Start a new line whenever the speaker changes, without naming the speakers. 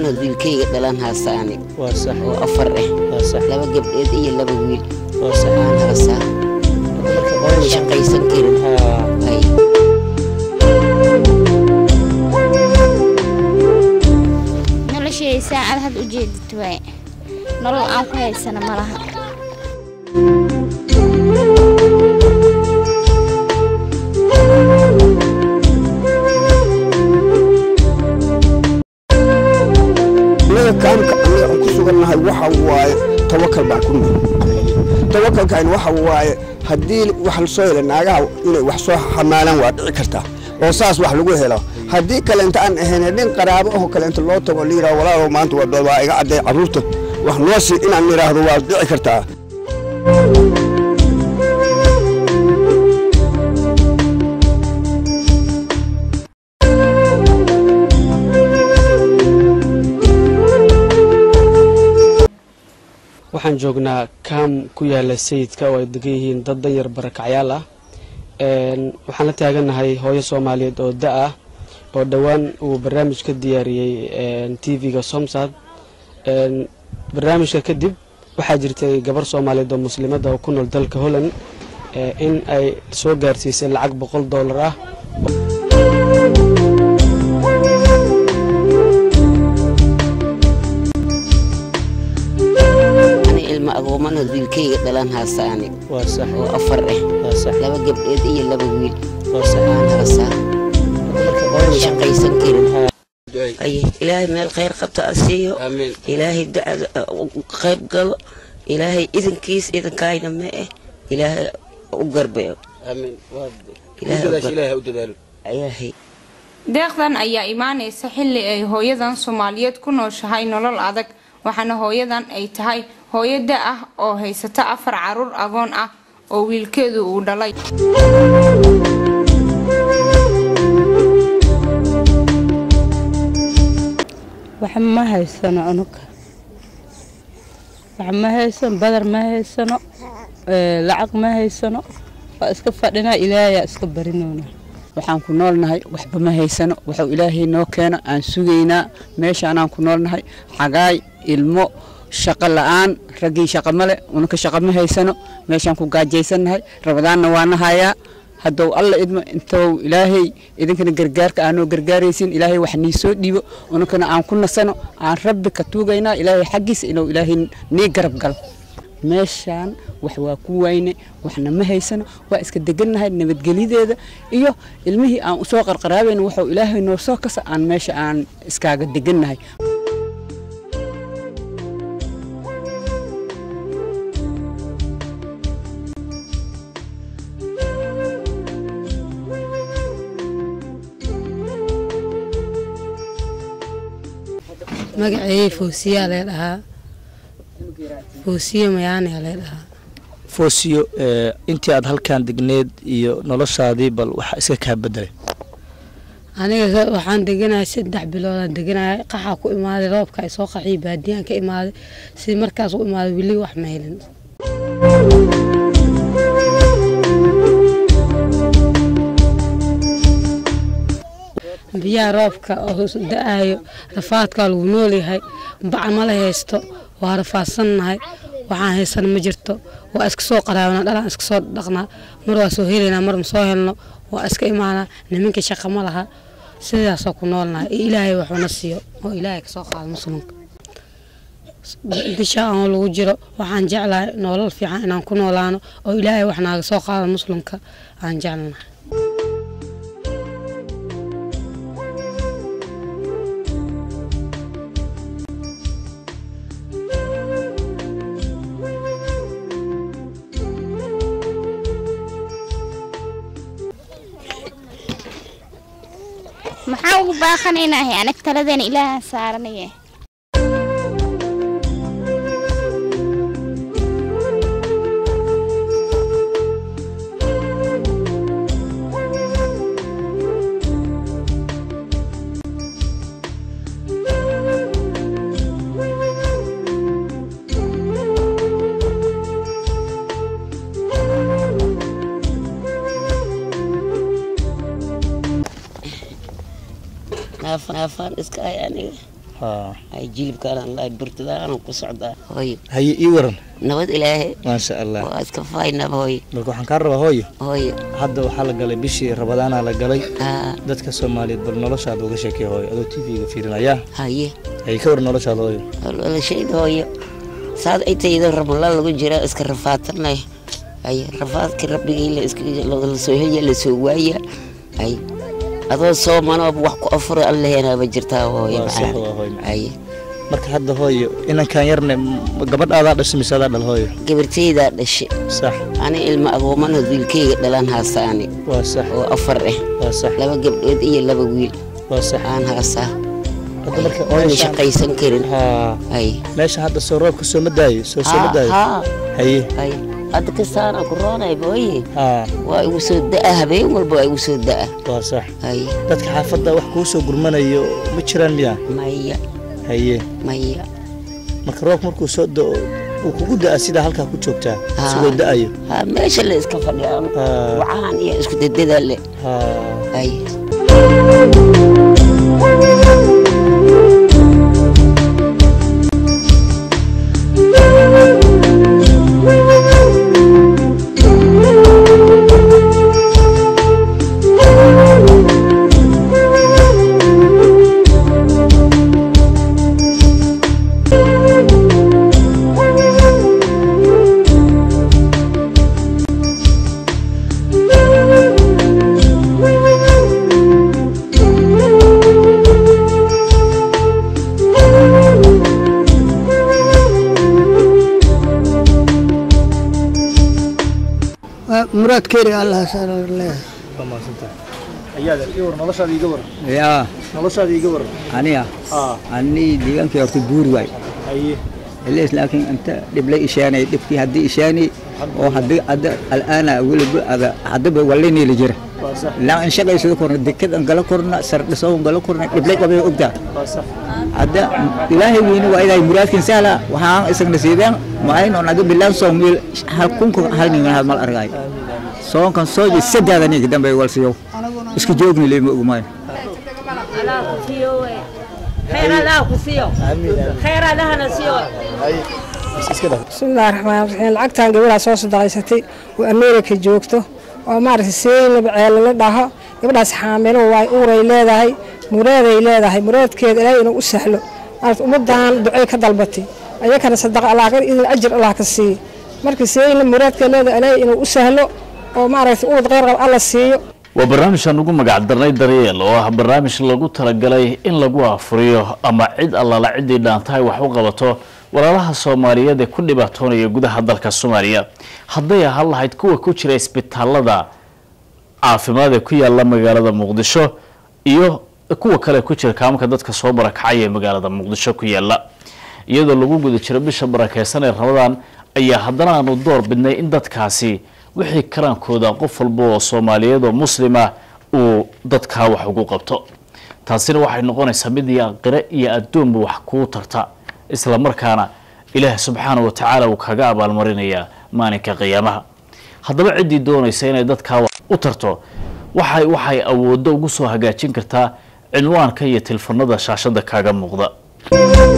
agoomanoo wiilkayga dhalan haasaani
waa sax
oo afar ah
waa sax
laba gabdheed iyo laba wiil
waa sax
aan haasaa oon shaqaysan karin
haa
hay
noloshay saacad had u jeedid waay nolol aan ku haysana ma laha
anaga kaamka anaga aan ku sugannahay waxa waaye tawakal baan ku nuhi tawakalkan waxa waaye haddii wax lasoo helo naagaha inay wax soo xamaalaan waa dhici kartaa oo saas wax lagu helo haddii kaleenta aan ahayn nin qaraabo aho kaleenta loo tago la yidhaho walaalow maanta waa waa iga cadday carruurta wax noo sii inaan nidhaahdo waa dhici kartaa
waxaan joognaa kaam ku yaala sayidka oo ay degan yihiin dad danyar barakacyaal ah Een, waxaan la taaganahay hooyo soomaaliyeed oo da ah oo dhowaan uu barnaamij ka diyaariyey tv-ga somsad Een, barnaamijka kadib waxaa jirtay gabar soomaaliyeed oo muslimada oo ku nool dalka holland ee, in ay soo gaarsiisay lacag boqol doolar ah
ani ilma agoomanoo wiilkayga dhalan haasaani
waa sax
oo afar ah
waa sax
laba gabdheed iyo laba wiil
waa sax
aan haasaa oon shaqaysan karin
Haa.
ay ilaahay meel khayr qabta a siiyo
amiin
ilaahay ducada u qayb galo ilaahay idinkiis idinkayna ma eh ilaahay u garbeeyo
amiin
ilaahay u gar-
u dadaalo
ilaahay
deeqdan ayaa imaanaysa xilli ay hooyadan soomaaliyeed ku nooshahay nolol adag waxaana hooyadan ay tahay hooyo da ah oo haysata afar caruur agoon ah oo wiilkeedu uu dhalay
wax ma haysano unuga wax ma haysano badar ma haysano ee, lacag ma haysano waa iska fadhinaa ilaahayaa iska barinoona
waxaan ku noolnahay waxba ma haysano waxuu ilaahay noo keeno aan sugaynaa meeshaanaan ku noolnahay xagaay ilmo shaqo la'aan raggii shaqo male unaka shaqo ma haysano meeshaan ku gaajaysannahay rabadaanna waana hayaa haddou alla idmo intou ilaahay idinkana gargaarka aanoo gargaaraysin ilaahay wax nii soo dhiibo unakana aan ku nasano aan rabbi ka tuugaynaa ilaahay xaggiisa inuu ilaahay nii garab galo meeshaan wax waa ku wayne waxna ma haysano waa iska degannahay nabadgelyadeeda iyo ilmihii aan usoo qarqaraabayna waxuu ilaahay noo soo kasa aan meesha aan iskaaga degannahay
magacayey foosiyaa lee dhahaa foosiye mayaanaa lee dhahaa
foosiyo ee, intii aad halkan degneed iyo noloshaadii bal waxa iska kaa bedelay
aniga ka- waxaan deganahay saddex biloodaan deganahay qaxaa ku imaaday roobka ay soo qaxiyay baadiyaan ka imaaday si markaas u imaaday weli wax ma helin biyaha roobka oo da-ayo rafaadkaa lagu noolyahay bac mala haysto waa rafaadsannahay waxaan haysana ma jirto waa iska soo qaraabana dhalaan iska soo dhaqnaa mar waa soo helaynaa mar ma soo helno waa iska imaanaa niminka shaqa ma laha sidaasoo ku noolnahay iyo ilaahay waxuna siiyo oo ilaahay kasoo qaado muslimka bisha aan lagu jiro waxaan jeclahay nolol fiican inaan ku noolaano oo ilaahay wax naaga soo qaado muslimka aan jeclanahay
maxaa ugu baaqanaynahay anag taladeena ilaahaan saaranaye
naafaan naafaan iska hay aniga
haa
hay jilibkaan lahay burtadaan ku socdaa hooyo
haye ii waran
nabad ilaahe
maasha allah
waa iska faynaba hooyo
marka waxaan kaa rabaa hooyo
hooyo
hadda waxaa la galay bishii rabadaanaa la galay
haa
dadka soomaaliyeed bal noloshaada uga sheekay hooyo adoo tv-ga fiirinaya
haye
haye ka waran noloshaada hooyo
walashayda hooyo saad ay tayda ramalaan lagu jira iska rafaatanay hay rafaadka rabbigii la iska la soo helya la soo waaya hay adoo soomanooba wax ku afuro alleheenaaba jirtaa hooyo
Waa sax,
macaan
waa hooyo macaan.
hay
marka hadda hooyo inankaan yarne m- gabadhaadaa dhashay mise adaa dhal hooyo
gabartaydaa dhashay
sax
ani ilma agoomana wiilkayga dhalan haasaani
waa sax
oo afar ah
waa sax
laba gabdhood iyo laba wiil
waa sax
aan haasaa
hadda marka
oona
meeshaan-
shaqaysan karin
haa
hay
meesha hadda soo roobka soo ma daayo soo soo ma
haa
daayo
haa
haye
hay hadda kastaana ku roonay booye
haa
waa igu soo da'a habeen walba waa igu soo da'a
waa sax
hay
dadka xaafadda wax kuu soo gurmanayo ma jiraan miyaa
maya
haye
maya
marka roobka markuu soo da'o uu kugu da'a sidaa halkaa ku joogtaa
Haa.
isagoo da'ayo
ha meesha la iska fadhiya
Haa.
wacaan iyo isku dadada le
haa
hay
muraadkeeri allah saarle
waa mahadsantahay ayaada ii war noloshaada iiga war
yaa
noloshaada iiga war
aniga
haa
anii deegaankii horta buuri waay
haye
ilees laakiin inta dhiblay ishaanay dhibkii haddii ishaani oo haddii hadda al'aana weliba ada haddaba wallayneeli jira
waa sax
ilaa in shaqaysada korna dekad an gala korna sardhiso an gala korna dhiblay qabay ogtaa
waa sax
hadda ilaahay weyne waa idahay muraadkin sahla waxaan isagna siideen maayno naga bilaan soomil hal kunka hal nin hal mal argay soonkan sooji sadaada nin dambe wal siyo isku joogni leema ogmaan
iska dhaf
bismillahi raxmaan raxiim lacagtan gabadhaa soo sadaqaysatay oo ameerika joogto oo maaragtay seynaba ceelala dhaho gabadhaas xaamilo waay uuray leedahay muraaday leedahay muraadkeeda ilaahay inuu u sahlo maaragtay ummadan ducay ka dalbatay ayakana sadaqa allah ka idin ajir allah ka siiyo marka seyna muraadkeeda leedahay ilaahay inuu u sahlo oo maaragtay ubad kheyr qab alla siiyo
waa barnaamijkan ugu magac darnay daryeel oo ah barnaamij lagu talagalay in lagu afuriyo ama cid allaala ciddii dhaantahay wax u qabato walaalaha soomaaliyeed ee ku dhibaatoonaya gudaha dalka soomaaliya hadday ahaan lahayd kuwa ku jira isbitaalada caafimaad ee ku yaala magaalada muqdisho iyo kuwa kale ku jira kaamanka dadka soo barakacaya ee magaalada muqdisho ku yaala iyadoo lagu guda jiro bisha barakeysan ee ramadaan ayaa haddana aanu door bidnay in dadkaasi wixii karaankooda qof walba oo soomaaliyeed oo muslima uu dadkaa wax ugu qabto taasina waxay noqonaysaa mid iyo aqire iyo adduunba wax kuu tarta isla markaana ilaah subxaana wa tacaala uu kaga abaalmarinayaa maalinka qiyaamaha haddaba ciddii doonaysa inay dadkaa wax u tarto waxay waxay awooddo ugu soo hagaajin kartaa cinwaanka iyo tilfanada shaashada kaaga muuqda